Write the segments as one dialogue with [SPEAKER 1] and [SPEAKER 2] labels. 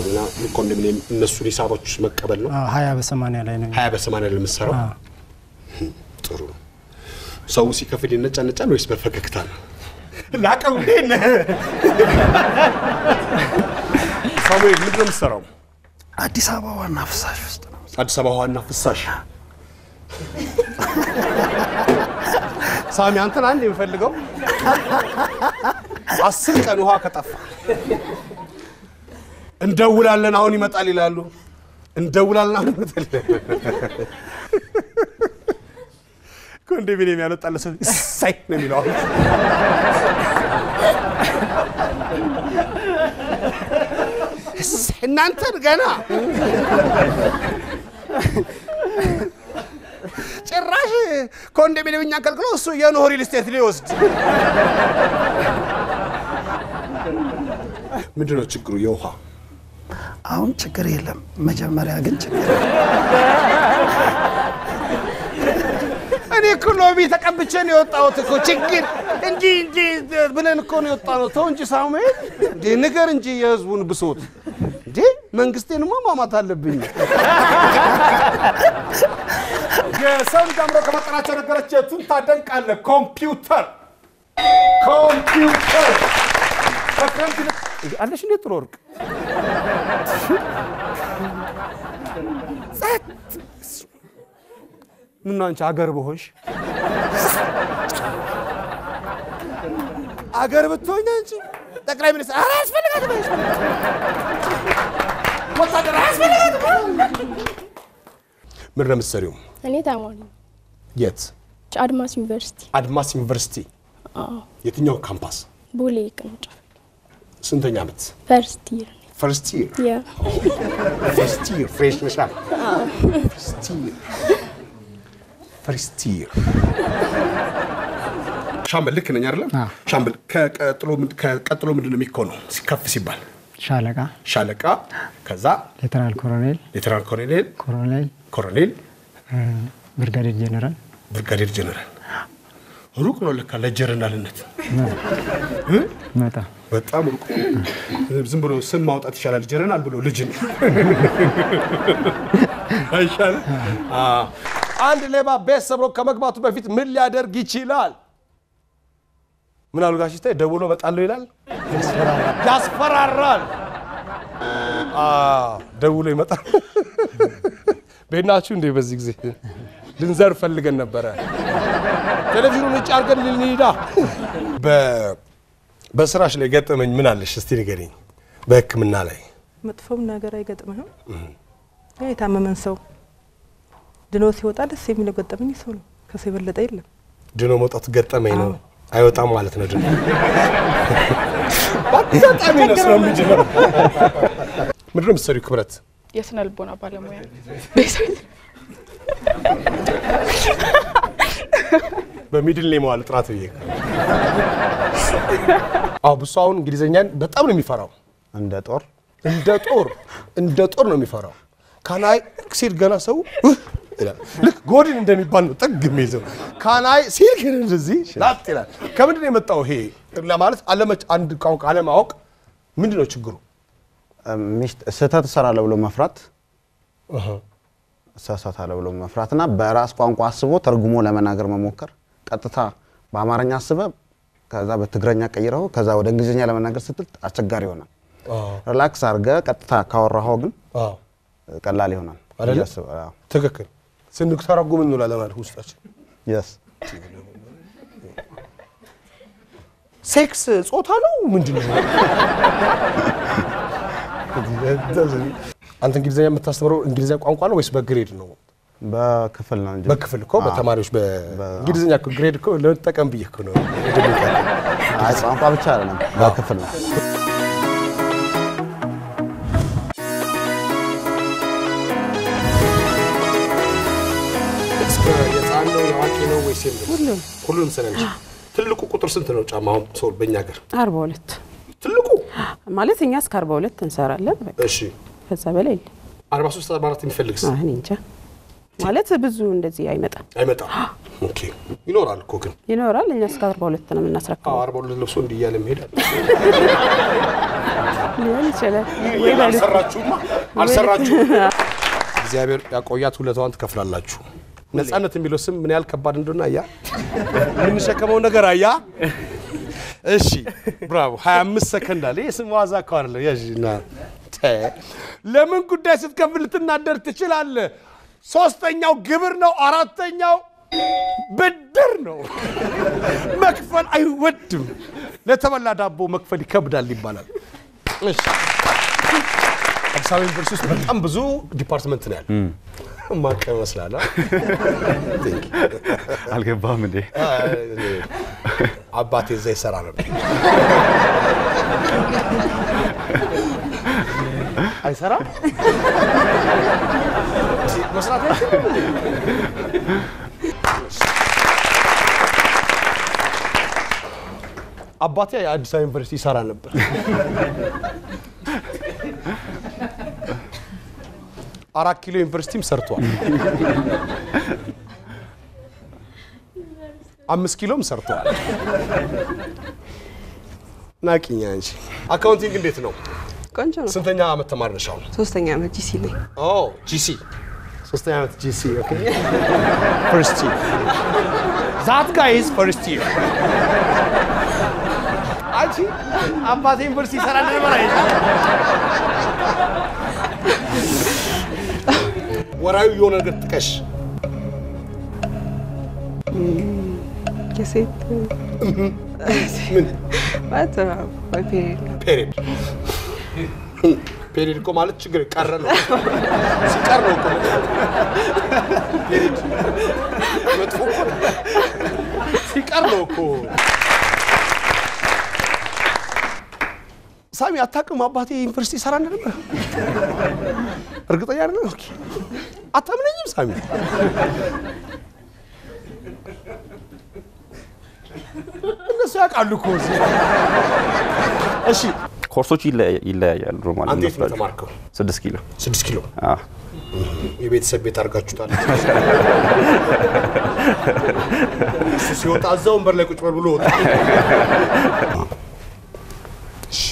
[SPEAKER 1] እና ኮንዶሚኒየም እነሱን ሂሳቦች መቀበል ነው።
[SPEAKER 2] አዎ፣ ሀያ በሰማንያ ላይ ነው።
[SPEAKER 1] ሀያ በሰማንያ ለምትሰራው
[SPEAKER 2] አዎ።
[SPEAKER 1] ጥሩ ነው። ሰው ሲከፍል ይነጫነጫል ወይስ በፈገግታ ነው? ላቀው እንዴ ነህ? ሳሙኤል ምንድን ነው የምትሰራው?
[SPEAKER 3] አዲስ አበባ ዋና ፍሳሽ ውስጥ ነው።
[SPEAKER 1] አዲስ አበባ ዋና ፍሳሽ። ሳሚ አንተን አንድ የምፈልገው አስር ቀን ውሃ ከጠፋ እንደውላለን አሁን ይመጣል ይላሉ። እንደውላለን አሁን ይመጣል ኮንዶሚኒየም ያልወጣለ ሰው እሳይ ነው የሚለው አሁን። እሰይ እናንተን ገና ጭራሽ ኮንዶሚኒየም እኛ ከልክሎ እሱ የኖህ ሪል ስቴት ሊወስድ ምንድን ነው ችግሩ? የውሃ
[SPEAKER 3] አሁን ችግር የለም። መጀመሪያ ግን ችግር
[SPEAKER 1] እኔ እኮ ሎቢ ተቀብቼ ነው የወጣሁት እኮ ችግር እንጂ እንጂ ብለን እኮ ነው የወጣነው። ተው እንጂ ሳሙኤል፣ እንዴ ንገር እንጂ የህዝቡን ብሶት። እንዴ መንግስቴንማ ማማት አለብኝ። የሰው ልጅ አምሮ ከመጠናቸው ነገሮች የቱን ታደንቃለህ? ኮምፒውተር ኮምፒውተር ከክረምት ይልቅ- አለሽ እንዴ ጥሩ ወርቅ ጸጥ ምን ነው አንቺ አገር በሆንሽ አገር ብትሆኝ አንቺ ጠቅላይ ሚኒስትር ኧረ አያስፈልጋትም አያስፈልጋትም ወታደር አያስፈልጋትም ምን ነው የምትሰሪው
[SPEAKER 4] እኔ ተማሪ ነኝ።
[SPEAKER 1] የት
[SPEAKER 4] አድማስ ዩኒቨርሲቲ
[SPEAKER 1] አድማስ ዩኒቨርሲቲ
[SPEAKER 4] አዎ፣
[SPEAKER 1] የትኛው ካምፓስ
[SPEAKER 4] ቦሌ ቅርንጫፍ
[SPEAKER 1] ስንተኛ ዓመት
[SPEAKER 4] ፈርስት ይር
[SPEAKER 1] ፈርስት ይር
[SPEAKER 4] ያ
[SPEAKER 1] ፈርስት ይር ፍሬሽ ነሻ ፈርስት ይር ፈርስት ይር ሻምበል ልክ ነኝ አይደለም
[SPEAKER 2] አዎ።
[SPEAKER 1] ሻምበል ከቀጥሎ ምንድ- ከቀጥሎ ምንድን ነው የሚኮነው ከፍ ሲባል
[SPEAKER 2] ሻለቃ፣
[SPEAKER 1] ሻለቃ ከዛ
[SPEAKER 2] ሌተናል ኮሎኔል፣
[SPEAKER 1] ሌተናል ኮሎኔል
[SPEAKER 2] ኮሎኔል፣
[SPEAKER 1] ኮሎኔል
[SPEAKER 2] ብርጋዴር ጄኔራል
[SPEAKER 1] ብርጋዴር ጀነራል ሩቅ ነው ለካ ለጀነራልነት
[SPEAKER 2] መጣ
[SPEAKER 1] በጣም ሩቅ ዝም ብሎ ስም ማውጣት ይሻላል ጀነራል ብሎ ልጅን አይሻልም አዎ። አንድ ሌባ ቤት ሰብሮ ከመግባቱ በፊት ምን ሊያደርግ ይችላል ምን አሉ ጋሽ ስታይ ደውሎ እመጣለሁ ይላል ያስፈራራል አዎ፣ ደውሎ ይመጣል ቤት ናችሁ እንዴ በዚህ ጊዜ ልንዘር ፈልገን ነበረ ቴሌቪዥኑን ውጭ አድርገን ልንሄዳ በስራሽ ላይ ገጠመኝ ምን አለሽ እስቲ ንገሪኝ በህክምና ላይ
[SPEAKER 5] መጥፎም ነገር አይገጥምህም። ያ የታመመን ሰው ድኖ ሲወጣ ደስ የሚለው ገጠመኝ ሰው ነው። ከሰው የበለጠ የለም።
[SPEAKER 1] ድኖ መውጣቱ ገጠመኝ ነው
[SPEAKER 5] አዎ።
[SPEAKER 1] አይወጣም ማለት ነው ድኖ በአጋጣሚ ነው ስራ የምንጀምረው ምንድን ነው የምትሰሪው ክብረት
[SPEAKER 6] የስነ ልቦና ባለሙያ
[SPEAKER 1] በሚድል ኔም ዋል ጥራት ብዬ አዎ ብሱ አሁን እንግሊዝኛን በጣም ነው የሚፈራው
[SPEAKER 7] እንደ ጦር
[SPEAKER 1] እንደ ጦር እንደ ጦር ነው የሚፈራው ካናይ ሲል ገና ሰው "ውህ" ይላል ልክ ጎድን እንደሚባል ነው ጥግ የሚይዘው ካናይ ሲል ግን እንደዚህ ላጥ ይላል ከምንድን ነው የመጣው ይሄ ለማለት አለመች አንድ ቋንቋ አለማወቅ ምንድን ነው ችግሩ
[SPEAKER 7] ሚስት ስህተት እሰራለሁ ብሎ መፍራት እሳሳታለሁ ብሎ መፍራት እና በራስ ቋንቋ አስቦ ተርጉሞ ለመናገር መሞከር ቀጥታ በአማርኛ አስበ ከዛ በትግረኛ ቀይረው ከዛ ወደ እንግሊዝኛ ለመናገር ስትል አስቸጋሪ ይሆናል። ሪላክስ አድርገ ቀጥታ ካወራኸው ግን
[SPEAKER 1] አዎ
[SPEAKER 7] ቀላል ይሆናል።
[SPEAKER 1] አይደለ?
[SPEAKER 7] ብዬ አስብ- አዎ።
[SPEAKER 1] ትክክል ስንተረጉም እንውላለን ማለት ውስጣችን
[SPEAKER 7] Yes።
[SPEAKER 1] ሴክስ ጾታ ነው ምንድን ነው አንተ እንግሊዝኛ የምታስተምረው እንግሊዝኛ ቋንቋ ነው ወይስ በግሬድ ነው
[SPEAKER 7] በክፍል ነው እንጂ
[SPEAKER 1] በክፍል እኮ በተማሪዎች በእንግሊዝኛ እኮ ግሬድ እኮ ለመጠቀም ብዬ እኮ ነው
[SPEAKER 7] አይ ቋንቋ ብቻ አይደለም በክፍል ነው።
[SPEAKER 1] እስከ የህፃን ነው የአዋቂ ነው ወይስ የለም?
[SPEAKER 8] ሁሉም
[SPEAKER 1] ሁሉንም ስለነች ትልቁ ቁጥር ስንት ነው ጫማ አሁን ሰው በእኛ ሀገር
[SPEAKER 8] አርባ ሁለት
[SPEAKER 1] ትልቁ
[SPEAKER 8] ማለት እኛ እስከ አርባ ሁለት እንሰራለን። በቃ
[SPEAKER 1] እሺ
[SPEAKER 8] ከዛ በላይ የለም።
[SPEAKER 1] አርባ ሶስት አርባ አራት የሚፈልግስ
[SPEAKER 8] አይ እኔ እንጃ ማለት ብዙ እንደዚህ አይመጣም።
[SPEAKER 1] አይመጣም ኦኬ ይኖራል እኮ ግን
[SPEAKER 8] ይኖራል። እኛ እስከ አርባ ሁለት ነው የምናስረክበው።
[SPEAKER 1] አዎ አርባ ሁለት ለብሶ እንዲህ እያለ መሄድ አለ
[SPEAKER 8] ሊሆን ይችላል ወይ በሉ
[SPEAKER 1] አልሰራችሁማ አልሰራችሁም። እግዚአብሔር ያቆያት፣ ሁለቷን ትከፍላላችሁ። ነጻነት የሚለው ስም ምን ያህል ከባድ እንደሆነ አያ የምንሸከመው ነገር አያ። እሺ ብራቮ። 25 ሰከንድ አለ። ይህ ስም ዋዛ እኮ አይደለም። ያዥና ተ ለምን ጉዳይ ስትከፍል ልትናደር ትችላለህ። ሶስተኛው ግብር ነው። አራተኛው ብድር ነው። መክፈል አይወድም። ለተበላ ዳቦ መክፈል ይከብዳል ይባላል። እሺ አዲስ አበባ ዩኒቨርሲቲ ውስጥ በጣም ብዙ ዲፓርትመንት ነው ያለው። ማቀ ይመስላል። አ? Thank you።
[SPEAKER 9] አልገባም እንዴ?
[SPEAKER 1] አ፣ አባቴ እዛ ይሰራ ነበር። አይሰራ መስራት አይችልም እንዴ? አባቴ የአዲስ አበባ ዩኒቨርሲቲ ይሰራ ነበር። አራት ኪሎ ዩኒቨርሲቲም ሰርቷል። አምስት ኪሎም ሰርቷል። ናቂኛ እንጂ አካውንቲንግ እንዴት ነው?
[SPEAKER 10] ቆንጆ ነው።
[SPEAKER 1] ስንተኛ ዓመት ተማሪ ነሽ አሁን?
[SPEAKER 10] ሶስተኛ ዓመት ጂሲ ላይ
[SPEAKER 1] ኦ ጂሲ ሶስተኛ ዓመት ጂሲ ኦኬ ፈርስት ይር ዛት ጋይ ኢዝ ፈርስት ይር አንቺ አባቴ ዩኒቨርሲቲ ይሰራ ነበር አይ ወራዊ የሆነ ነገር ጥቀሽ
[SPEAKER 10] የሴት
[SPEAKER 1] ምን
[SPEAKER 10] ማለት ወይ ፔሪድ
[SPEAKER 1] ፔሪድ ፔሪድ እኮ ማለት ችግር ቀረ ነው ሲቀር ነው እኮ ፔሪድ መጥፎ እኮ ነው። ሲቀር ነው እኮ ሳሚ አታውቅም አባቴ ዩኒቨርሲቲ ይሰራ እንደነበር እርግጠኛ አይደለም ኦኬ አታምነኝም ሳሚ እነሱ ያውቃሉ እኮ እዚህ እሺ
[SPEAKER 9] ኮርሶች ይለያ- ይለያያሉ ማለት
[SPEAKER 1] አንተ የት ነው
[SPEAKER 9] ነው።
[SPEAKER 1] የተማርከው
[SPEAKER 9] ስድስት ኪሎ
[SPEAKER 1] ስድስት ኪሎ
[SPEAKER 9] አዎ።
[SPEAKER 1] የቤተሰብ ቤት አድርጋችሁታል። እሱ ሲወጣ እዛ ወንበር ላይ ቁጭ በል ብሎ ወጣ። እሺ።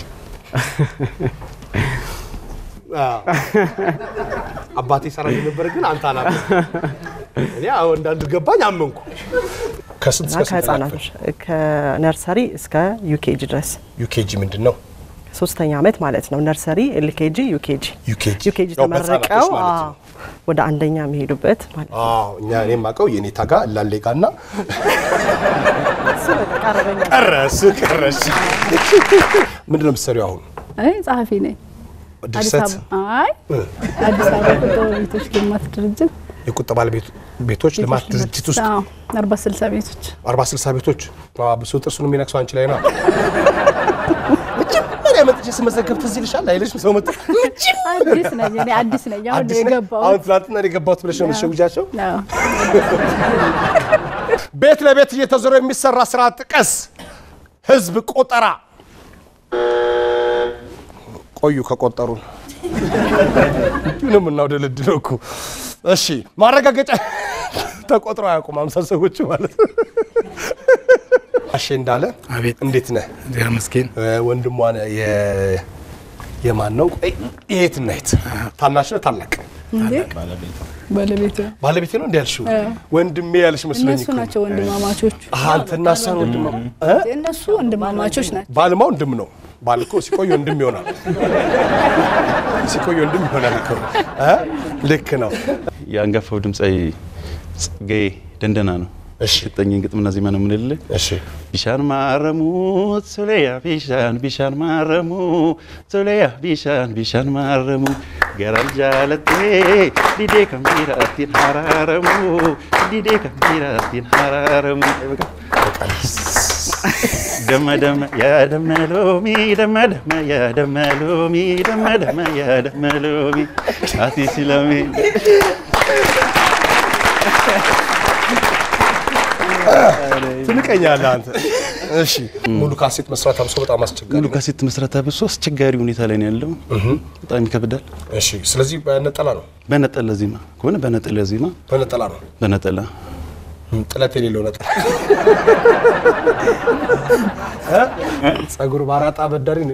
[SPEAKER 1] አዎ። አባቴ ሰራ የነበረ ግን አንተ አላ እኔ አሁን እንዳንድ ገባኝ አመንኩ። ከስንት እስከ ስንት
[SPEAKER 11] ከህፃናቶች ከነርሰሪ እስከ ዩኬጂ ድረስ
[SPEAKER 1] ዩኬጂ ምንድን ነው?
[SPEAKER 11] ሶስተኛ ዓመት ማለት ነው። ነርሰሪ፣ ኤልኬጂ፣ ዩኬጂ
[SPEAKER 1] ዩኬጂ
[SPEAKER 11] ዩኬጂ
[SPEAKER 1] ያው
[SPEAKER 11] ተመርቀው
[SPEAKER 1] በህፃናቶች ማለት ነው።
[SPEAKER 11] አዎ፣ ወደ አንደኛ የሚሄዱበት ማለት ነው።
[SPEAKER 1] አዎ እኛ እኔ የማውቀው የኔታ ጋር ላሌ ጋር እና
[SPEAKER 11] እሱ በቃ ቀረበኛ
[SPEAKER 1] ቀረስ ቀረስ ምንድን ነው የምትሰሪው አሁን?
[SPEAKER 12] እኔ ጸሐፊ ነኝ። አዲስ
[SPEAKER 1] ድርሰት
[SPEAKER 12] አበባ አይ አዲስ አበባ ቁጠባ ቤቶች ልማት ድርጅት
[SPEAKER 1] የቁጠባ ቤቶች ልማት ድርጅት ውስጥ
[SPEAKER 12] አዎ፣ አርባ ስልሳ ቤቶች
[SPEAKER 1] አርባ ስልሳ ቤቶች ብሶ ጥርሱን የሚነክሰው አንቺ ላይ ነው። መጀመሪያ መጥቼ ስመዘገብ ትዝ ይልሻል አይልሽም? ሰው መጥ
[SPEAKER 12] አዲስ ነኝ እኔ አዲስ ነኝ። አሁን
[SPEAKER 1] አዲስ ነኝ?
[SPEAKER 12] የገባው
[SPEAKER 1] አሁን ትናንትና ነው የገባሁት ብለሽ ነው የምትሸውጃቸው?
[SPEAKER 12] አዎ።
[SPEAKER 1] ቤት ለቤት እየተዞረ የሚሰራ ስራ ጥቀስ። ህዝብ ቆጠራ። ቆዩ ከቆጠሩን ምንም እናውደለድለው እኮ። እሺ ማረጋገጫ ተቆጥሮ አያውቁም አምሳ ሰዎች ማለት ነው። አሼ እንዳለ
[SPEAKER 13] አቤት
[SPEAKER 1] እንዴት ነህ?
[SPEAKER 13] እግዚአብሔር ይመስገን።
[SPEAKER 1] ወንድሟ ነህ። የ- የማን ነው? ቆይ የት እና የት? ታናሽ ነው ታላቅ?
[SPEAKER 12] እንዴ ባለቤቱ
[SPEAKER 1] ባለቤቴ ነው እንዲ ያልሽው?
[SPEAKER 12] አዎ።
[SPEAKER 1] ወንድሜ ያልሽ መስሎኝ
[SPEAKER 12] እነሱ
[SPEAKER 1] እኮ።
[SPEAKER 12] ናቸው ወንድማማቾቹ።
[SPEAKER 1] አሃ፣ አንተና እሷ ነው ወንድማ እ?
[SPEAKER 12] እነሱ ወንድማማቾች ናቸው።
[SPEAKER 1] ባልማ ወንድም ነው። ባል እኮ ሲቆይ ወንድም ይሆናል። ሲቆይ ወንድም ይሆናል እኮ እ? ልክ ነው።
[SPEAKER 9] የአንጋፋው ድምፃዊ ጽጌ ደንደና ነው። የሰጠኝን ግጥምና ዜማ ነው የምንልህ። ቢሻን ማረሙ ሶሌያ ቢሻን ቢሻን ማረሙ ሶሌያ ቢሻን ቢሻን ማረሙ ገራል ጃለቴ ዲዴ ከሚራቲን ሀራረሙ ዲዴ ከሚራቲን ሀራረሙ ደመ ደመ ያ ደመ ሎሚ ደመ ደመ ያ ደመ ሎሚ ደመ ደመ ያ ደመ ሎሚ አቲ ሲለሚ
[SPEAKER 1] ትንቀኛለህ አንተ። እሺ ሙሉ ካሴት መስራት አብሶ በጣም አስቸጋሪ
[SPEAKER 9] ሙሉ ካሴት መስራት አብሶ አስቸጋሪ ሁኔታ ላይ ነው ያለው። በጣም ይከብዳል።
[SPEAKER 1] እሺ ስለዚህ በነጠላ ነው
[SPEAKER 9] በነጠላ ዜማ ከሆነ በነጠላ ዜማ
[SPEAKER 1] በነጠላ ነው።
[SPEAKER 9] በነጠላ
[SPEAKER 1] ጥለት የሌለው ነጠላ ጸጉር ባራጣ በዳሪ ነው።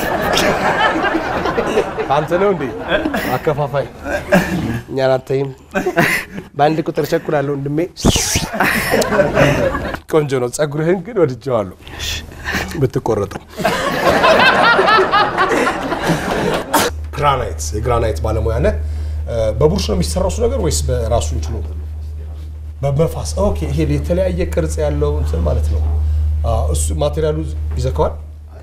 [SPEAKER 1] አንተ ነው እንዴ አከፋፋይ? እኛን አታይም። በአንድ ቁጥር ቸኩላለሁ ወንድሜ። ቆንጆ ነው። ጸጉርህን ግን ወድጀዋለሁ ብትቆረጠው። ግራናይት የግራናይት ባለሙያ ነህ። በቡርሽ ነው የሚሰራው እሱ ነገር ወይስ በራሱ እንችሎ በመፋስ? ኦኬ፣ ይሄ የተለያየ ቅርጽ ያለው እንትን ማለት ነው። አዎ፣ እሱ ማቴሪያሉ ይዘካዋል።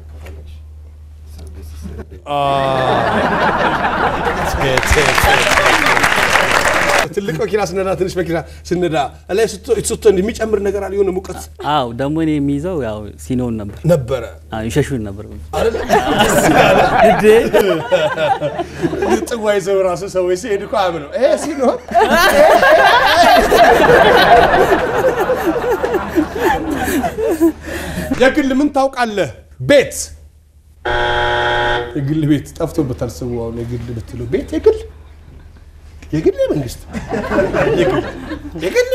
[SPEAKER 1] ትልቅ መኪና ስነዳ ትንሽ መኪና ስነዳ ላይ ስትቶ የሚጨምር ነገር አለ የሆነ ሙቀት
[SPEAKER 13] አዎ ደግሞ እኔ የሚይዘው ያው ሲኖን ነበር
[SPEAKER 1] ነበረ
[SPEAKER 13] አዎ ይሸሹን ነበር
[SPEAKER 1] ጥዋ ይዘው ራሱ ሰዎች ሲሄዱ እኮ አያምነው ይሄ ሲኖን የግል ምን ታውቃለህ? ቤት የግል ቤት ጠፍቶበታል ሰው አሁን የግል ብትለው ቤት የግል የግል የመንግስት የግል የግል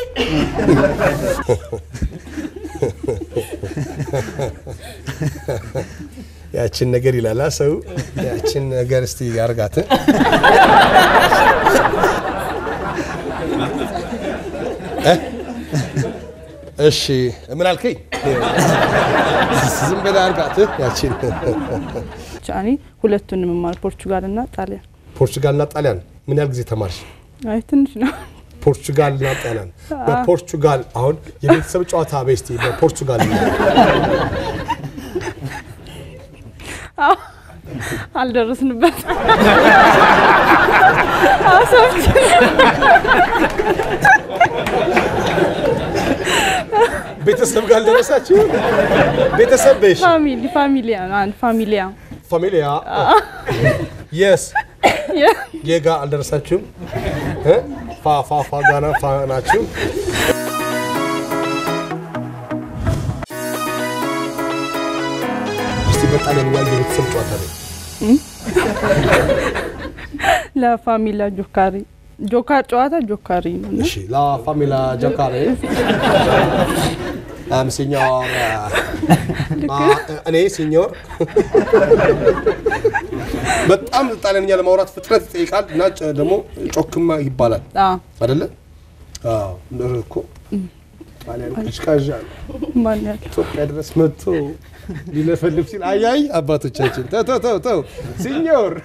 [SPEAKER 1] ያችን ነገር ይላላ ሰው ያችን ነገር እስቲ ያርጋት እሺ ምን አልከኝ? ዝም ብለህ አርጋት ያችን
[SPEAKER 12] እኔ ሁለቱንም የምማር ፖርቹጋል እና ጣሊያን።
[SPEAKER 1] ፖርቹጋል እና ጣሊያን ምን ያህል ጊዜ ተማርሽ?
[SPEAKER 12] አይ ትንሽ ነው።
[SPEAKER 1] ፖርቹጋል እና ጣሊያን በፖርቹጋል አሁን የቤተሰብ ጨዋታ በስቲ በፖርቹጋል
[SPEAKER 12] አልደረስንበት
[SPEAKER 1] ቤተሰብ ጋር አልደረሳችሁ? ቤተሰብ በሽ
[SPEAKER 12] ፋሚሊ ፋሚሊያ አንድ ፋሚሊያ
[SPEAKER 1] ፋሚሊያ የስ የጋ አልደረሳችሁም? ፋ ፋ ፋ ጋና ፋ ናችሁ። እስቲ በጣሊያንኛ የቤተሰብ ጨዋታ ነው።
[SPEAKER 12] ለፋሚሊያ ጆካሪ ጆካ ጨዋታ ጆካሪ ነው። እና
[SPEAKER 1] እሺ ላ ፋሚላ ጆካሬ አም ሲኞር እኔ ሲኞር በጣም ጣሊያንኛ ለማውራት ፍጥነት ይጠይቃል እና ጨ- ደግሞ ጮክማ ይባላል
[SPEAKER 12] አዎ
[SPEAKER 1] አይደለ? አዎ እንደው እኮ ጣሊያን ቀዥቃዣ ነው።
[SPEAKER 12] ማን ያለ
[SPEAKER 1] ኢትዮጵያ ድረስ መጥቶ ሊለፈልፍ ሲል አያይ አባቶቻችን ተው ተው ተው ተው ሲኞር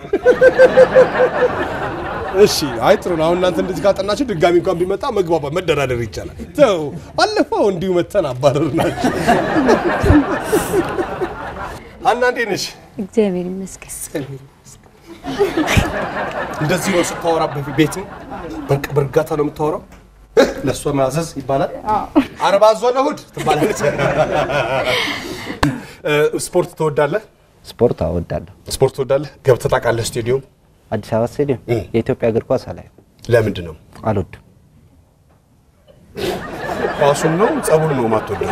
[SPEAKER 1] እሺ አይ ጥሩ ነው። አሁን እናንተ እንደዚህ ካጠናችሁ ድጋሚ እንኳን ቢመጣ መግባባት መደራደር ይቻላል። ተው ባለፈው እንዲሁ መተን አባረር ናቸው። ሀና እንዴት ነሽ?
[SPEAKER 14] እግዚአብሔር ይመስገን።
[SPEAKER 1] እንደዚህ ነው ስታወራ በፊት ቤትም በቅ- በእርጋታ ነው የምታወራው። ለእሷ ማዘዝ ይባላል። አርባ ዞን እሑድ ትባላለች። እ፣ ስፖርት ትወዳለህ?
[SPEAKER 15] ስፖርት እወዳለሁ።
[SPEAKER 1] ስፖርት ትወዳለህ? ገብተህ ታውቃለህ? ስቴዲዮም
[SPEAKER 15] አዲስ አበባ ስቴዲየም የኢትዮጵያ እግር ኳስ አላየው፣
[SPEAKER 1] ለምንድን ነው
[SPEAKER 15] አልወድም።
[SPEAKER 1] ኳሱን ነው ጸቡን ነው ማትወደው?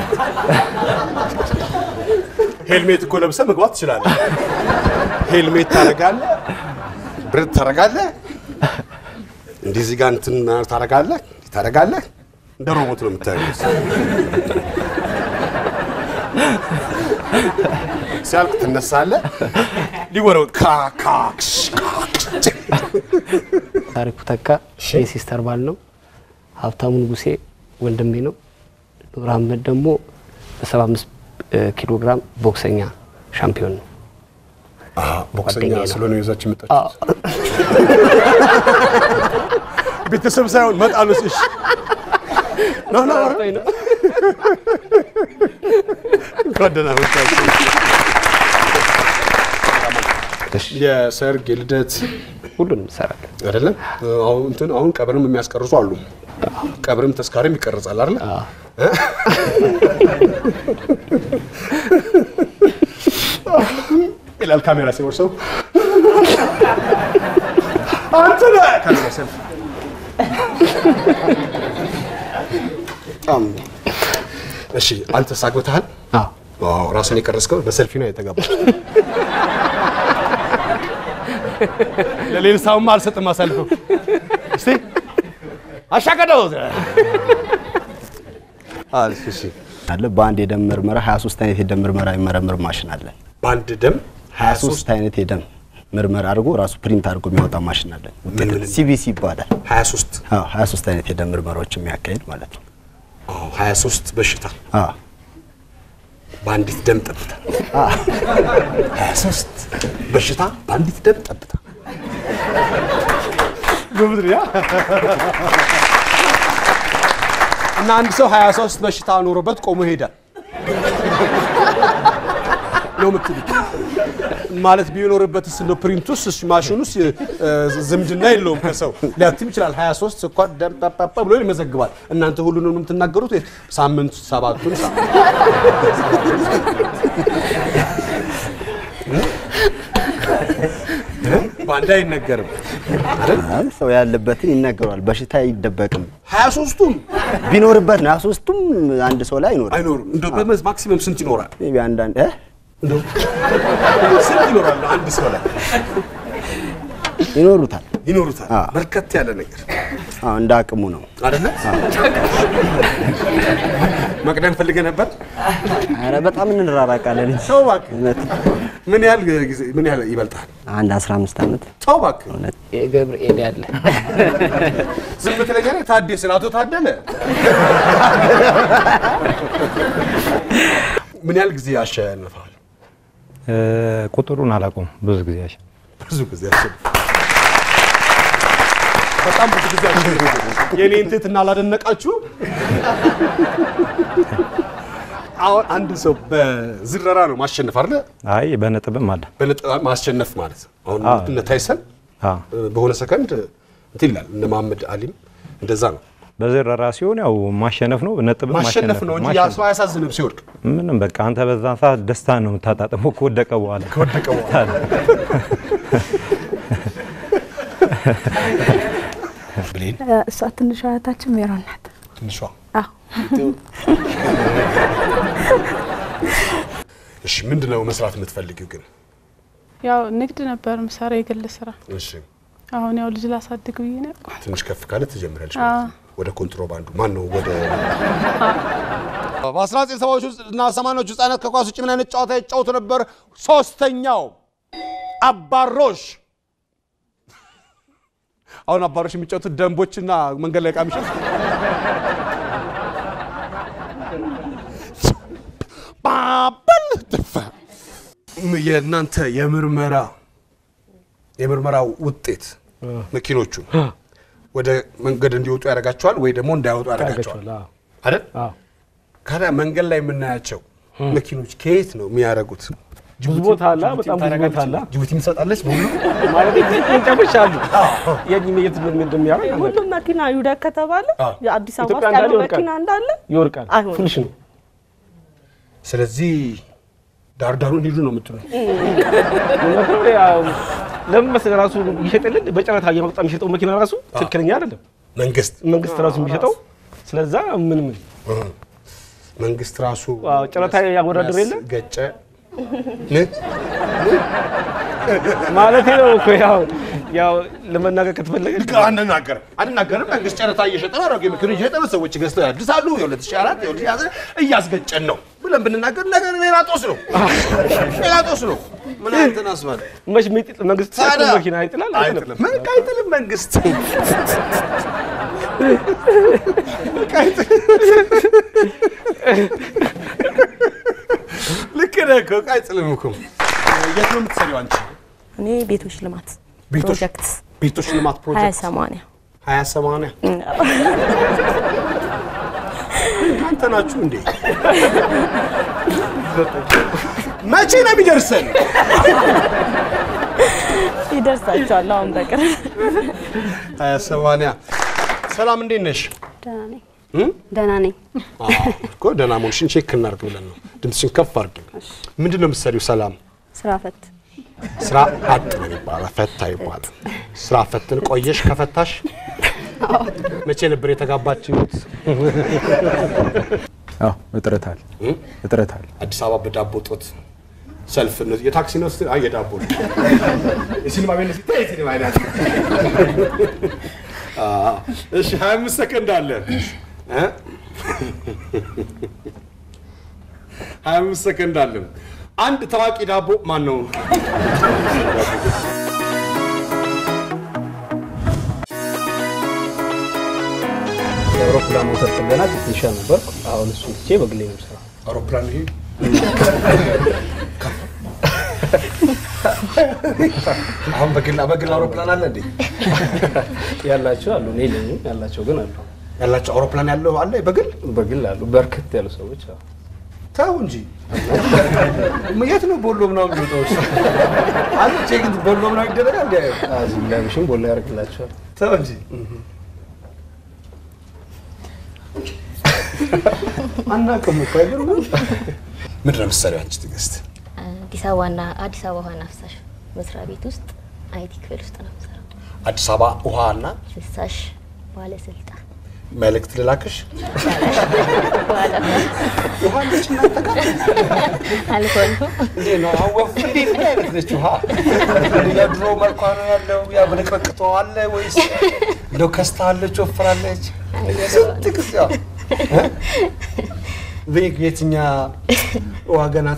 [SPEAKER 1] ሄልሜት እኮ ለብሰህ መግባት ትችላለህ። ሄልሜት ታደርጋለህ፣ ብረት ታደርጋለህ፣ እንዲህ እዚህ ጋር እንትን ታደርጋለህ፣ እንዲህ ታደርጋለህ። እንደ ሮቦት ነው የምታየው። ሲያልቅ ትነሳለህ፣ ሊወረው ካካክሽ
[SPEAKER 16] ታሪኩ ተካ የሲስተር ባል ነው። ሀብታሙ ንጉሴ ወንድሜ ነው። ኑር አህመድ ደግሞ በ75 ኪሎ ግራም ቦክሰኛ ሻምፒዮን ነው።
[SPEAKER 1] ቦክሰኛ
[SPEAKER 16] ጓደኛዬ ነው።
[SPEAKER 1] ስለሆነ ይዛችሁ መጣችሁ። ቤተሰብ ሳይሆን መጣሉስ እሺ ና ና ኧረ። እንኳን ደህና መጣችሁ። የሰርግ የልደት
[SPEAKER 16] ሁሉንም እንሰራለን
[SPEAKER 1] አይደለም። አሁን እንትን አሁን ቀብርም የሚያስቀርጹ አሉ። ቀብርም ተስካሪም ይቀርጻል አይደለ? ይላል ካሜራ ሲወርሰው አንተ ነህ ካሜራ ሰልፍ በጣም እሺ። አንተስ አግብተሃል? አዎ። ራስን የቀረጽከው በሰልፊ ነው የተጋባ። ለሌላ ሰውማ አልሰጥም አሳልፈው። እስቲ አሻቀደው
[SPEAKER 7] አለ በአንድ የደም ምርመራ 23 አይነት የደም ምርመራ የሚመረምር ማሽን አለ።
[SPEAKER 1] በአንድ ደም
[SPEAKER 7] 23 አይነት የደም ምርመራ አድርጎ ራሱ ፕሪንት አድርጎ የሚያወጣ ማሽን አለ። ሲቢሲ ይባላል።
[SPEAKER 1] 23
[SPEAKER 7] አዎ 23 አይነት የደም ምርመራዎች የሚያካሂድ ማለት ነው።
[SPEAKER 1] አዎ 23 በሽታ
[SPEAKER 7] አዎ
[SPEAKER 1] በአንዲት ደም ጠብታ 23 በሽታ በአንዲት ደም ጠብታ በምድሪያ እና አንድ ሰው 23 በሽታ ኖሮበት ቆሞ ይሄዳል ነው የምትሉት? ማለት ቢኖርበትስ እንደ ፕሪንቱስ እሱ ማሽኑስ እ፣ ዝምድና የለውም ከሰው ሊያትም ይችላል። 23 ስኳር ደም ጳጳ ብሎ ይመዘግባል። እናንተ ሁሉንም ነው የምትናገሩት? ወይስ ሳምንት ሰባቱን ሳምንት በአንድ አይነገርም አይደል?
[SPEAKER 7] አይ ሰው ያለበትን ይነገረዋል። በሽታ አይደበቅም።
[SPEAKER 1] 23ቱም
[SPEAKER 7] ቢኖርበት ነው 23ቱም አንድ ሰው ላይ አይኖርም።
[SPEAKER 1] አይኖርም። እንደው በመዝ ማክሲመም ስንት ይኖራል?
[SPEAKER 7] ሜይ ቢ አንዳንድ እ
[SPEAKER 1] እንደው ስንት ይኖራል አንድ ሰው ላይ?
[SPEAKER 7] ይኖሩታል
[SPEAKER 1] ይኖሩታል።
[SPEAKER 7] አዎ።
[SPEAKER 1] በርከት ያለ ነገር
[SPEAKER 7] አዎ እንደ አቅሙ ነው።
[SPEAKER 1] አይደለ? መቅደም ፈልገህ ነበር?
[SPEAKER 15] ኧረ በጣም እንራራቃለን እንጂ
[SPEAKER 1] ተው እባክህ።
[SPEAKER 15] እውነት
[SPEAKER 1] ምን ያህል ጊዜ ምን ያህል ይበልጣል?
[SPEAKER 15] አንድ 15 ዓመት
[SPEAKER 1] ተው እባክህ።
[SPEAKER 16] ገብርኤል ያለ
[SPEAKER 1] ዝም ትለኛለህ? ታደሰን አቶ ታደለ ምን ያህል ጊዜ አሸንፈዋል?
[SPEAKER 2] ቁጥሩን አላውቀውም። ብዙ ጊዜ ያሸ
[SPEAKER 1] ብዙ ጊዜ አሸንፈ በጣም ብዙ ጊዜ አሸንፈ የኔን ትህትና አላደነቃችሁ? አሁን አንድ ሰው በዝረራ ነው ማሸነፍ አይደለ?
[SPEAKER 2] አይ በነጥብም አለ።
[SPEAKER 1] በነጥብ ማሸነፍ ማለት ነው። አሁን
[SPEAKER 2] አዎ።
[SPEAKER 1] እነ ታይሰን
[SPEAKER 2] አዎ።
[SPEAKER 1] በሆነ ሰከንድ እንትን ይላል። እነ መሐመድ አሊም እንደዛ ነው።
[SPEAKER 2] በዝረራ ሲሆን ያው ማሸነፍ ነው፣ ነጥብ
[SPEAKER 1] ማሸነፍ ነው እንጂ ያ ሰው አያሳዝንም ሲወድቅ።
[SPEAKER 2] ምንም በቃ አንተ በዛን ሰዓት ደስታ ነው የምታጣጥመው ከወደቀ በኋላ
[SPEAKER 1] ከወደቀ በኋላ ብሌን
[SPEAKER 17] እሷ ትንሿ እህታችን ሜሮን ናት።
[SPEAKER 1] ትንሿ
[SPEAKER 17] አዎ
[SPEAKER 1] እሺ፣ ምንድን ነው መስራት የምትፈልጊው ግን?
[SPEAKER 6] ያው ንግድ ነበር ምሰራ የግል ስራ።
[SPEAKER 1] እሺ፣
[SPEAKER 6] አሁን ያው ልጅ ላሳድግ ብዬ ነው ያልኩት።
[SPEAKER 1] ትንሽ ከፍ ካለ ትጀምሪያለሽ
[SPEAKER 6] አዎ።
[SPEAKER 1] ማለት ነው። ወደ ኮንትሮባንዱ ማን ነው ወደ በ1970ዎቹ እና 80ዎቹ ህጻናት ከኳስ ውጭ ምን አይነት ጨዋታ ይጫወቱ ነበር? ሶስተኛው አባሮሽ። አሁን አባሮሽ የሚጫወቱት ደንቦችና መንገድ ላይ ዕቃ የሚሸጥ ባበል ትፋ የእናንተ የምርመራ የምርመራ ውጤት መኪኖቹ ወደ መንገድ እንዲወጡ ያደርጋቸዋል ወይ ደግሞ እንዳይወጡ ያደርጋቸዋል አይደል? ካዲያ መንገድ ላይ የምናያቸው መኪኖች ከየት ነው የሚያደርጉት?
[SPEAKER 18] ብዙ ቦታ አለ፣ በጣም ብዙ ቦታ አለ።
[SPEAKER 1] ጅቡቲ ትሰጣለች በሁሉ
[SPEAKER 18] ማለት ቅርንጫፎች አሉ። የት የት ምን እንደሚያደርግ
[SPEAKER 11] ሁሉም መኪና ይውደቅ ከተባለ የአዲስ አበባ
[SPEAKER 18] ኢትዮጵያ
[SPEAKER 11] ውስጥ ያለው
[SPEAKER 18] እንዳለ ይወድቃል።
[SPEAKER 11] መኪና እንዳለ
[SPEAKER 18] ይወርቃል።
[SPEAKER 11] አይሆንም።
[SPEAKER 18] ፉልሽ ነው።
[SPEAKER 1] ስለዚህ ዳርዳሩን ሂዱ ነው የምትሉ
[SPEAKER 18] ምክንያቱም ያው ለምን መሰለህ ራሱ ይሸጥልን በጨረታ እያመጣ የሚሸጠው መኪና ራሱ ትክክለኛ አይደለም።
[SPEAKER 1] መንግስት
[SPEAKER 18] መንግስት ራሱ የሚሸጠው ስለዛ ምን ምን
[SPEAKER 1] መንግስት ራሱ
[SPEAKER 18] አዎ፣ ጨረታ ያወዳድር የለ
[SPEAKER 1] ገጨ
[SPEAKER 18] ማለት ነው እኮ ያው ያው ለመናገር ከተፈለገ
[SPEAKER 1] አንናገርም አንናገርም። መንግስት ጨረታ እየሸጠ ነው፣ አሮጌ መኪኖች እየሸጠ ነው፣ ሰዎች ገዝተው ያድሳሉ። የ2004 የ2010 እያስገጨን ነው ብለን ብንናገር ነገር ሌላ ጦስ ነው፣ ሌላ ጦስ ነው። ምን አንተን አስባል
[SPEAKER 18] መች የሚጥል መንግስት
[SPEAKER 1] ታዲያ
[SPEAKER 18] መኪና አይጥላል
[SPEAKER 1] አይጥልም። ምን አይጥልም መንግስት ልክ ነህ እኮ ዕቃ አይጥልም እኮ። የት ነው የምትሰሪው አንቺ?
[SPEAKER 17] እኔ ቤቶች ልማት
[SPEAKER 1] ቤቶች
[SPEAKER 17] ፕሮጀክት
[SPEAKER 1] ቤቶች ልማት
[SPEAKER 17] ሀያ
[SPEAKER 1] ፕሮጀክት
[SPEAKER 17] ሰማንያ
[SPEAKER 1] ሀያ ሰማንያ እናንተ ናችሁ እንዴ? መቼ ነው የሚደርሰን?
[SPEAKER 17] ይደርሳቸዋል አሁን በቅርብ
[SPEAKER 1] ሀያ ሰማንያ ሰላም፣ እንዴት ነሽ?
[SPEAKER 14] ደህና ነኝ
[SPEAKER 1] እም?
[SPEAKER 14] ደህና ነኝ።
[SPEAKER 1] አዎ፣ እኮ ደህና መሆንሽን ቼክ እናድርግ ብለን ነው። ድምፅሽን ከፍ አድርጊ። ምንድን ነው የምትሰሪው? ሰላም
[SPEAKER 14] ስራ ፈት
[SPEAKER 1] ስራ አጥ ነው ይባላል፣ ፈታ ይባላል። ስራ ፈትን ቆየሽ ከፈታሽ? መቼ ነበር የተጋባችሁት?
[SPEAKER 2] አዎ እጥረት አለ እጥረት አለ።
[SPEAKER 1] አዲስ አበባ በዳቦ ጦት ሰልፍ እነዚህ የታክሲ ነው ስትል አይ የዳቦ ነው። የሲኒማ ቤት ነው ስትል የሲኒማ አይነት አዎ። እሺ 25 ሰከንድ አለ እ ሀያ አምስት ሰከንድ አለን። አንድ ታዋቂ ዳቦ ማን ነው?
[SPEAKER 18] የአውሮፕላን ሞተር ጥገና ቴክኒሻን ነበርኩ። አሁን እሱ ትቼ በግሌ ነው የምሰራው።
[SPEAKER 1] አውሮፕላን ይሄ አሁን በግል በግል አውሮፕላን አለ እንዴ?
[SPEAKER 18] ያላቸው አሉ፣ እኔ የለኝም። ያላቸው ግን አሉ።
[SPEAKER 1] ያላቸው አውሮፕላን ያለው አለ በግል
[SPEAKER 18] በግል አሉ፣ በርከት ያሉ ሰዎች አሉ።
[SPEAKER 1] ተው እንጂ የት ነው ቦሎ ምናምን የሚወጣው? አለ ቼክ ቦሎ ምናምን ይደረጋል እንዴ?
[SPEAKER 18] እዚህ ላብሽም ቦላ ያደርግላቸዋል።
[SPEAKER 1] ተው እንጂ አናውቅም እኮ አይገርምም? ምንድን ነው የምትሰሪው አንቺ ትዕግስት?
[SPEAKER 19] አዲስ አበባና አዲስ አበባ ውሃና ፍሳሽ መስሪያ ቤት ውስጥ አይቲ ክፍል ውስጥ ነው የምሰራው።
[SPEAKER 1] አዲስ አበባ ውሃና
[SPEAKER 19] ፍሳሽ ባለስልጣን
[SPEAKER 1] መልእክት ልላክሽ። ውሃ አለች እናንተ ጋር?
[SPEAKER 19] አልፎ አልፎ
[SPEAKER 1] እንዴት ነው አወፍ እንዴ ምን አይነት ነች ውሃ? የድሮ መልኳ ነው ያለው ያ ብልቅርቅቶ አለ ወይስ እንደው ከስታለች ወፍራለች? ስንት ጊዜ ያው እ? ቤት የትኛ ውሃ ገና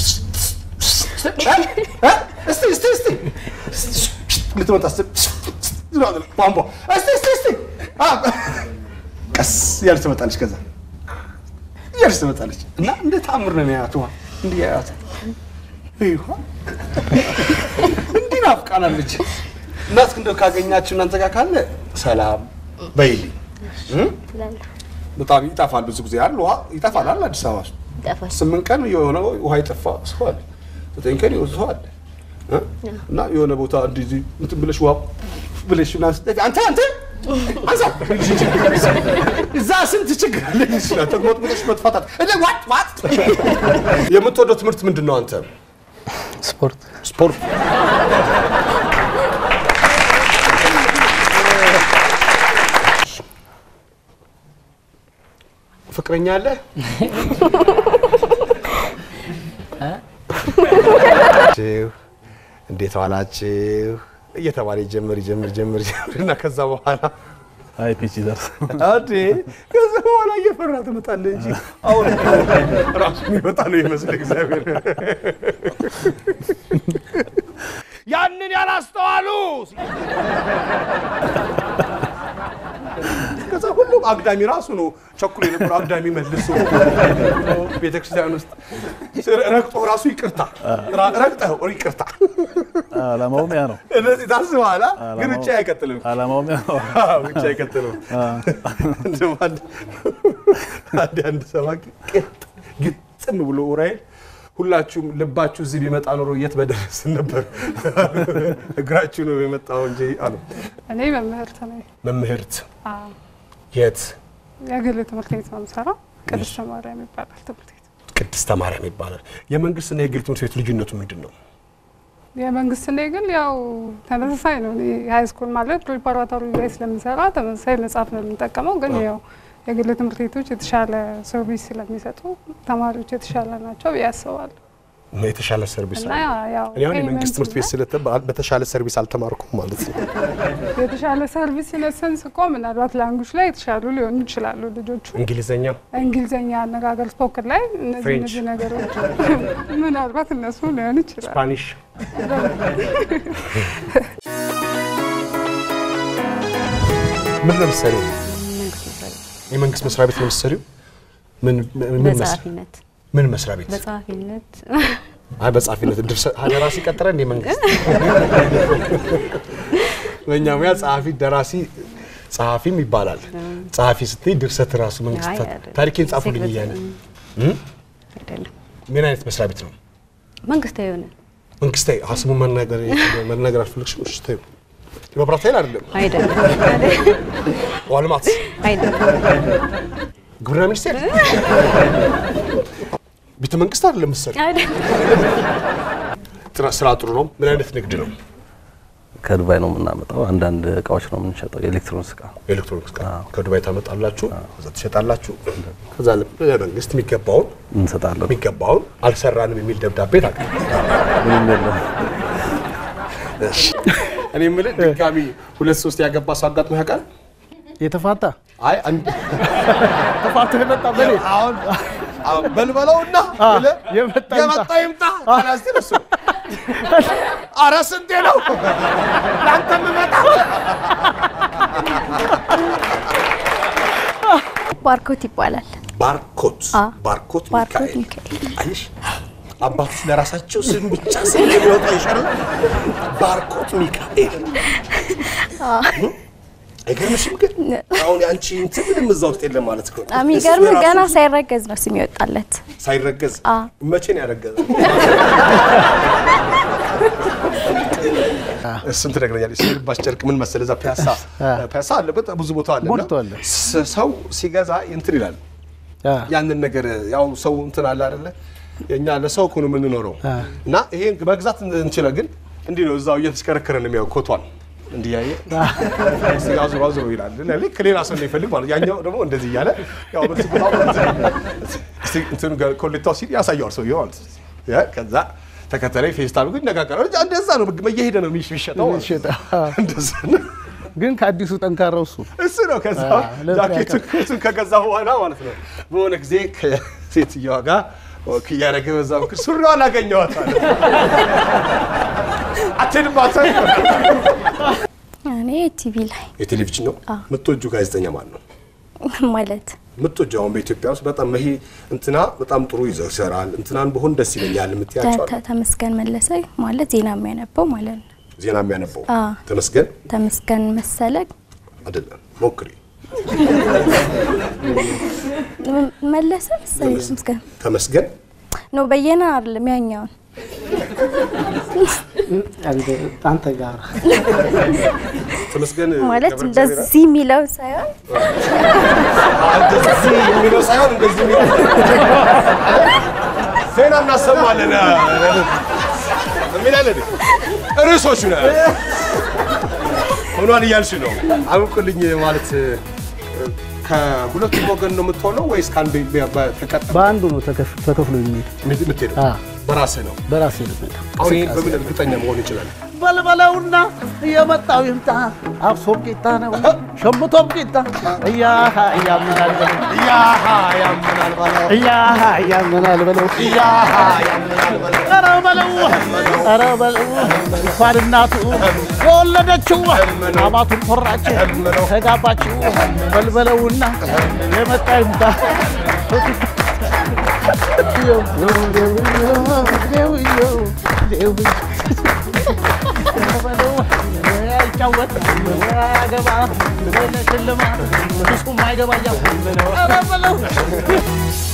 [SPEAKER 1] እ? እስቲ እስቲ እስቲ ልትመጣ ስትል ቧንቧ እስቲ እስቲ እስቲ አ፣ ቀስ እያለች ትመጣለች። ከዛ እያለች ትመጣለች እና እንደ ታምር ነው የሚያያት ውሃ እንዲህ ያያት ውሃ እንዲህ ናፍቃናለች። እናት እንደው ካገኛችሁ እናንተ ጋር ካለ ሰላም በይልኝ እ?
[SPEAKER 19] ትላለህ።
[SPEAKER 1] በጣም ይጠፋል። ብዙ ጊዜ አለ ውሃ ይጠፋል አለ አዲስ አበባ ውስጥ
[SPEAKER 19] ይጠፋል።
[SPEAKER 1] ስምንት ቀን የሆነ ውሃ የጠፋ ሰው አለ። ዘጠኝ ቀን የሆነ ሰው አለ እ? እና የሆነ ቦታ እንደዚህ እንትን ብለሽ ውሃ ብለሽ ምናምን ስትጠፊ አንተ አንተ አንሳ እዛ ስንት ችግር አለ ይችላል ተግሞጥ ብለሽ መጥፋታት እንደ ዋት ዋት የምትወደው ትምህርት ምንድን ነው አንተ?
[SPEAKER 18] ስፖርት
[SPEAKER 1] ስፖርት ፍቅረኛ አለ? ችሁ እንዴት ዋላችሁ እየተባለ ይጀምር ይጀምር ይጀምር ይጀምር እና ከዛ በኋላ
[SPEAKER 20] አይ ፒች ይደርስ
[SPEAKER 1] አዴ ከዛ በኋላ እየፈራ ትመጣለህ እንጂ አሁን ራሱ የሚመጣ ነው ይመስል እግዚአብሔር ያንን ያላስተዋሉ ከዛ ሁሉም አግዳሚ ራሱ ነው ቸኩሎ የነበረው አግዳሚ መልሶ ቤተክርስቲያን ውስጥ ረግጦ ራሱ ይቅርታ ራ- ረግጠው ይቅርታ
[SPEAKER 20] አላማውም ያ ነው።
[SPEAKER 1] እነዚህ ታስበኋላ ግን
[SPEAKER 20] አላማው-
[SPEAKER 1] ብቻ አይቀጥልም
[SPEAKER 20] አላማውም ያ ነው።
[SPEAKER 1] አዎ፣ ብቻ አይቀጥልም እንደውም አንድ አንድ አንድ ሰባኪ ቅጥ ግጥም ብሎ ኡራኤል ሁላችሁም ልባችሁ እዚህ ቢመጣ ኖሮ የት በደረስን ነበር እግራችሁ ነው የመጣው እንጂ አሉ
[SPEAKER 6] እኔ መምህርት ነኝ።
[SPEAKER 1] መምህርት
[SPEAKER 6] አዎ፣
[SPEAKER 1] የት
[SPEAKER 6] የግል ትምህርት ቤት ነው የምሰራው። ቅድስተ ማርያም ይባላል ትምህርት ቤት።
[SPEAKER 1] ቅድስተ ማርያም ይባላል የመንግስትና የግል ትምህርት ቤት ልዩነቱ ምንድን ነው
[SPEAKER 6] የመንግስትና የግል ያው ተመሳሳይ ነው። እኔ ሀይ ስኩል ማለት ፕሪፓራቶሪ ላይ ስለምሰራ ተመሳሳይ መጽሐፍ ነው የምንጠቀመው። ግን ያው የግል ትምህርት ቤቶች የተሻለ ሰርቪስ ስለሚሰጡ ተማሪዎች የተሻለ ናቸው ብዬ አስባለሁ።
[SPEAKER 1] የተሻለ ሰርቪስ
[SPEAKER 6] እና
[SPEAKER 1] አለ
[SPEAKER 6] ያው
[SPEAKER 1] እኔ አሁን የመንግስት
[SPEAKER 6] ፔይመንት
[SPEAKER 1] ትምህርት ቤት ስለተባለ በተሻለ ሰርቪስ አልተማርኩም ማለት ነው
[SPEAKER 6] የተሻለ ሰርቪስ ኢነሰንስ እኮ ምናልባት ላንጉጅ ላይ የተሻሉ ሊሆኑ ይችላሉ ልጆቹ።
[SPEAKER 1] እንግሊዘኛ
[SPEAKER 6] እንግሊዝኛ አነጋገር ስፖክን ላይ እነዚህ
[SPEAKER 1] ፍሬንች።
[SPEAKER 6] እነዚህ ነገሮች ምናልባት እነሱ ሊሆን ይችላል።
[SPEAKER 1] ስፓኒሽ ምን ነው የምትሰሪው? የመንግስት መስሪያ ቤት ነው የምትሰሪው? ምን ምን መስ-
[SPEAKER 14] በጸሐፊነት
[SPEAKER 1] ምን መስሪያ ቤት?
[SPEAKER 14] በጸሐፊነት
[SPEAKER 1] አይ በጸሐፊነት ድርሰት ደራሲ ቀጠረ እንደ መንግስት በእኛ ሙያ ጸሐፊ ደራሲ ጸሐፊም ይባላል። ጸሐፊ ስትይ ድርሰት ራሱ መንግስት
[SPEAKER 14] አይ
[SPEAKER 1] ታ-
[SPEAKER 14] አይደለም።
[SPEAKER 1] ታሪኬን ጻፉልኝ እያለ እም?
[SPEAKER 14] አይደለም
[SPEAKER 1] ምን አይነት መስሪያ ቤት ነው?
[SPEAKER 14] መንግስታዊ የሆነ
[SPEAKER 1] መንግስታዊ አ ስሙን መናገር መናገር አልፈለግሽም? እሺ ተይው። የመብራት ኃይል አይደለም።
[SPEAKER 14] አይደለም
[SPEAKER 1] ውሃ ልማት፣
[SPEAKER 14] አይደለም
[SPEAKER 1] ግብርና ሚኒስቴር፣ ቤተ መንግስት አይደለም መሰለኝ።
[SPEAKER 14] አይደለም
[SPEAKER 1] ጥራ- ስራ ጥሩ ነው። ምን አይነት ንግድ ነው?
[SPEAKER 20] ከዱባይ ነው የምናመጣው። አንዳንድ እቃዎች ነው የምንሸጠው፣ የኤሌክትሮኒክስ እቃ።
[SPEAKER 1] ኤሌክትሮኒክስ እቃ ከዱባይ ታመጣላችሁ፣ ከዛ ትሸጣላችሁ። ከዛ ለመንግስት የሚገባውን
[SPEAKER 20] እንሰጣለን።
[SPEAKER 1] የሚገባውን አልሰራንም የሚል ደብዳቤ ታውቃ
[SPEAKER 20] ምንም የለም።
[SPEAKER 1] እኔ የምልህ ድጋሚ ሁለት ሶስት ያገባ ሰው አጋጥሞ ያውቃል?
[SPEAKER 3] የተፋታ
[SPEAKER 1] አይ አንድ
[SPEAKER 21] ተፋቶ የመጣ በኔ
[SPEAKER 1] አሁን አሁን በልበለውና ብለህ
[SPEAKER 21] የመጣ
[SPEAKER 1] የመጣ ይምጣ ካላስቲ እሱ ኧረ ስንቴ ነው ለአንተ የምመጣ
[SPEAKER 22] ባርኮት ይባላል።
[SPEAKER 1] ባርኮት
[SPEAKER 22] አ
[SPEAKER 1] ባርኮት
[SPEAKER 22] ባርኮት
[SPEAKER 1] ሚካኤል
[SPEAKER 22] ሚካኤል
[SPEAKER 1] አይሽ አባቶች ለራሳቸው ስም ብቻ ስም የሚወጣ ይሻላል። ባርኮት ሚካኤል አይገርምሽም? ግን አሁን የአንቺ እንትን ምንም እዛ ውስጥ የለም ማለት ነው።
[SPEAKER 22] የሚገርም
[SPEAKER 1] እሱ የራሱ
[SPEAKER 22] ገና ሳይረገዝ ነው ስም ይወጣለት።
[SPEAKER 1] ሳይረገዝ
[SPEAKER 22] አ
[SPEAKER 1] መቼ ነው ያረገዘው? እሱን ትነግረኛለች። ልባሽ ጨርቅ ምን መሰለህ፣ እዛ ፒያሳ ፒያሳ አለ፣ በጣም ብዙ ቦታ አለ። እና
[SPEAKER 21] ሞልቷል።
[SPEAKER 1] ስ- ሰው ሲገዛ እንትን ይላል። ያንን ነገር ያው ሰው እንትን አለ አይደለ? የእኛ ለሰው እኮ ነው የምንኖረው እና ይሄን መግዛት እንችላል። ግን እንዲህ ነው እዛው እየተሽከረከረ ነው የሚያው ኮቷን እንዲህ ያየ እስኪ አዙሮ አዙሮ ይላል። እና ልክ ሌላ ሰው እንደሚፈልግ ማለት ያኛው ደግሞ እንደዚህ እያለ ያው በዚህ ቦታ እስኪ እንትኑ ጋር ኮሌታው ሲል ያሳየዋል ሰውየው ማለት ነው። ያ ከዛ ተከተለኝ ፌስታል ግን ይነጋገራል። እንጂ እንደዛ ነው እየሄደ ነው የሚሸጠው ማለት ነው። እንደዛ ነው።
[SPEAKER 21] ግን ከአዲሱ ጠንካራው እሱ
[SPEAKER 1] እሱ ነው። ከዛ
[SPEAKER 21] አዎ፣ ለምን
[SPEAKER 1] ጃኬቱ
[SPEAKER 21] ያውቃል?
[SPEAKER 1] እሱን ከገዛ በኋላ ማለት ነው በሆነ ጊዜ ከሴትዮዋ ጋር ወክ እያደረገ በዛ ምክር ሱሪዋን አገኘኋት አለ። አትሄድባት
[SPEAKER 22] እኔ ቲቪ ላይ
[SPEAKER 1] የቴሌቪዥን ነው የምትወጁ ጋዜጠኛ ማን ነው?
[SPEAKER 22] ማለት
[SPEAKER 1] የምትወጁ አሁን በኢትዮጵያ ውስጥ በጣም ይሄ እንትና በጣም ጥሩ ይዘው ይሰራል እንትናን በሆን ደስ ይለኛል የምትያቸው አሉ?
[SPEAKER 22] ተ- ተመስገን መለሰ ማለት ዜና የሚያነበው ማለት ነው።
[SPEAKER 1] ዜና የሚያነበው
[SPEAKER 22] አ
[SPEAKER 1] ተመስገን
[SPEAKER 22] ተመስገን መሰለ
[SPEAKER 1] አይደለም ሞክሪ
[SPEAKER 22] ም- መለሰ መሰለኝ ተመስገን
[SPEAKER 1] ተመስገን
[SPEAKER 22] ነው በየነ አይደለም ያኛውን
[SPEAKER 16] አንተ ጋር
[SPEAKER 1] ተመስገን
[SPEAKER 22] ማለት
[SPEAKER 1] ገብረ እግዚአብሔር
[SPEAKER 22] እንደዚህ የሚለው ሳይሆን
[SPEAKER 1] እንደዚህ የሚለው ሳይሆን እንደዚህ የሚለው ዜና እናሰማለን የሚላለን ርዕሶቹ ነው ሆኗል እያልሽ ነው። አውቅልኝ ማለት ከሁለቱም ወገን ነው የምትሆነው ወይስ ከአንድ ተቀጥ
[SPEAKER 21] በአንዱ ነው ተከፍ- ተከፍሎ የሚሄድ
[SPEAKER 1] የምትሄደው? በራስህ ነው።
[SPEAKER 21] በራሴ ነው የምሄደው።
[SPEAKER 1] አሁን ይህን በምን እርግጠኛ መሆን ይችላል?
[SPEAKER 21] በልበለውና የመጣው ይምጣ አብሶም ቂጣ ነው ሸምቶም ቂጣ እያሃ እያምናል በለው
[SPEAKER 1] እያሃ ያምናል በለው
[SPEAKER 21] እያሃ እያምናል በለው
[SPEAKER 1] እያሃ ያምናል በለው
[SPEAKER 21] ኧረ በለው ኧረ በለው እንኳን እናቱ የወለደችው አማቱን ኮራች ተጋባችው በልበለውና የመጣ ይምጣ አይጫወት አያገባ ሽልማት እሱም አይገባ እያልኩ ኧረ በለው